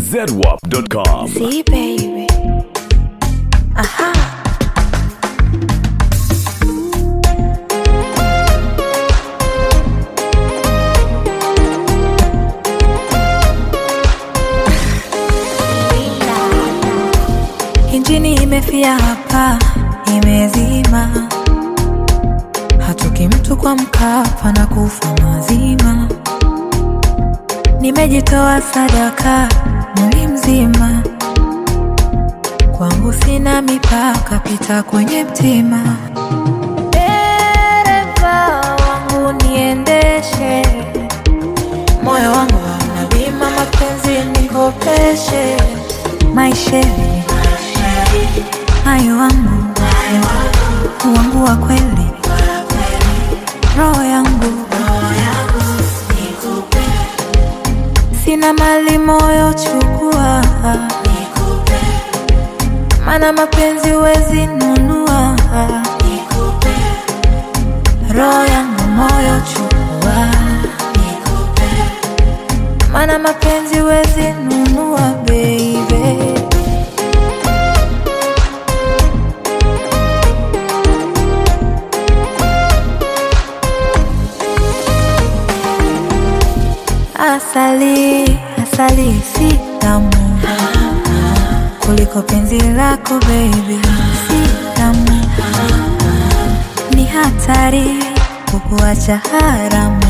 zedwap.com. See, baby. Aha. Injini imefia hapa, imezima. Hatoki mtu kwa Mkapa na kufa mazima. Nimejitoa sadaka mwili mzima, kwangu sina mipaka, pita kwenye mtima. Dereva wangu niendeshe, moyo wangu hauna bima, mapenzi nikopeshe, maisheni hayo wangu wangu wa kweli, roho yangu sina mali, moyo chukua, mana mapenzi wezi nunua, roho yangu moyo chukua, mana mapenzi wezi nunua, baby. Asali, asali si tamu kuliko penzi lako baby, si tamu, ni hatari kukuacha haramu.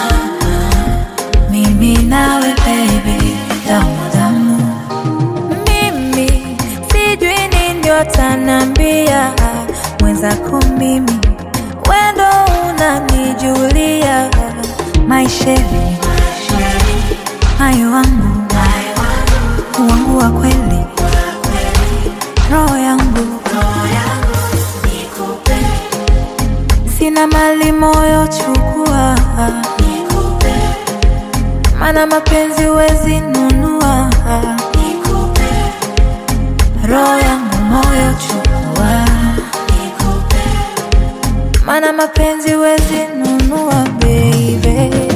Mimi nawe baby, damu damu, mimi sijui nini watanambia mwenzako, mimi wendo unanijulia maisheni hayo wangu wangu wa kweli, roho yangu sina mali, moyo chukua, mana mapenzi wezi nunua, roho yangu moyo chukua, mana mapenzi wezi nunua, baby.